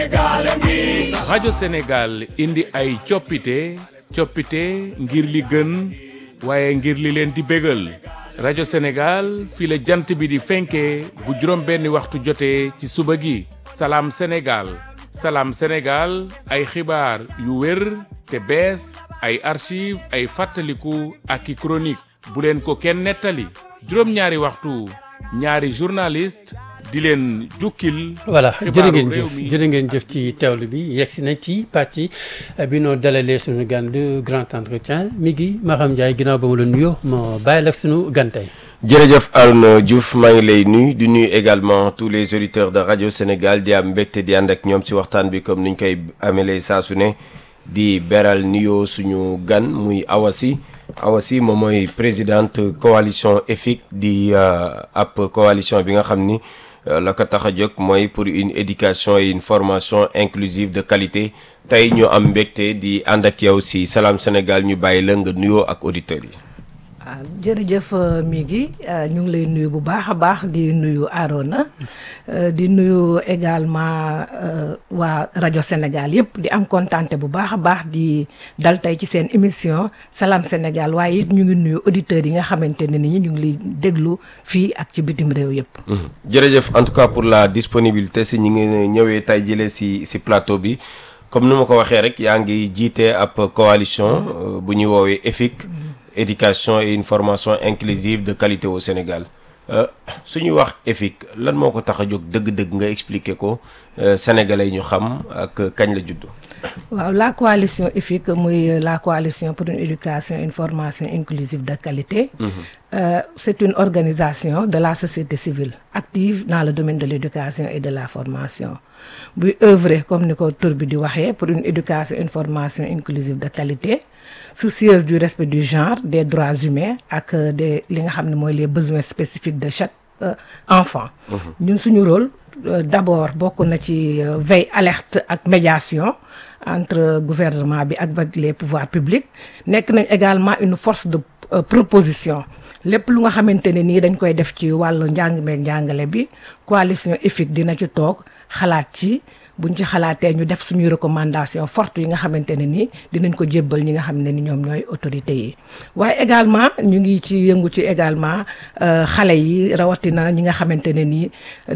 rajo Sénégal indi ay coppite coppite ngir li gën waaye ngir li leen di bégal rajo Sénégal fii la jant bi di fenkee bu juróom benni waxtu jotee ci suba gi salaam Sénégal salaam Sénégal ay xibaar yu wér te bees ay archive ay fàttaliku ak i chronique bu leen ko kenn nettali juróom-ñaari waxtu ñaari journaliste di leen jukkil voilà jërë xibaaru ngeen réew jëf mi. jërë ngeen jëf ci teewlu bi yegsi nañ ci pàcc bi noo dalalee suñu gan de grand entretien mi ngi Maham Ndiaye ginnaaw ba ma la nuyoo ma bàyyi la ak suñu gan tey jërëjëf Arnaud Diouf maa ngi lay nuyu di nuyu également tous les auditeurs de radio Sénégal di am mbégte di ànd ak ñoom ci waxtaan bi comme niñ koy amelee saa su ne di beral nuyoo suñu gan muy Awasi Awasi moom mooy présidente coalition EFIC di euh, ab coalition bi nga xam ni euh, la ko tax a jóg mooy pour une éducation et une formation inclusive de qualité tey ñu am mbégte di ànd ak yow ci Salam Sénégal ñu bàyyi la nga nuyoo ak auditeurs yi. ah jërëjëf mi ngi ñu ngi lay nuyu bu baax a baax di nuyu Arona euh, di nuyu également euh, waa rajo Sénégal yëpp di am kontante bu baax a baax di dal tey ci seen émission Salam Sénégal waaye it ñu ngi nuyu auditeurs yi nga xamante ne ni ñu ngi lay déglu fii ak ci bitim réew yëpp. Mhm. jërëjëf en tout cas pour la disponibilité si ñi ngi ñëwee tey jëlee si si plateau bi comme ni ma ko waxee rek yaa ngi jiite ab coalition euh, bu ñuy woowee EFIC éducation et une formation inclusive de qualité au Sénégal Euh, su ñuy wax EFIC lan moo ko tax a jóg dëgg-dëgg nga expliquer ko euh, sénégalais yi ñu xam ak kañ la judd. waaw la coalition EFIC muy la coalition pour une éducation et une formation inclusive de qualité. Euh, c'est une organisation de la société civile active dans le domaine de l'éducation et de la formation buy œuvrer comme ni ko tur bi di waxee pour une éducation et une formation inclusive de qualité soucieuse du respect du genre des droits humains ak euh, des li nga xam ne mooy les besoins spécifiques de chaque euh, enfant ñun suñu rôle euh, d'abord bokk na ci euh, veille alerte ak médiation entre gouvernement bi ak ak les pouvoirs publics nekk nañ également une force de euh, proposition lépp lu nga xamante ne nii dañ koy def ci wàllu njàng meeg njàngale bi coalition EFIC dina ci toog xalaat ci buñ ci xalaatee ñu def suñuy recommandation forte yi nga xamante ne nii dinañ ko jébbal ñi nga xam ne ni ñoom ñooy autorités yi waaye également ñu ngi ci yëngu ci également euh, xale yi rawatina ñi nga xamante ne nii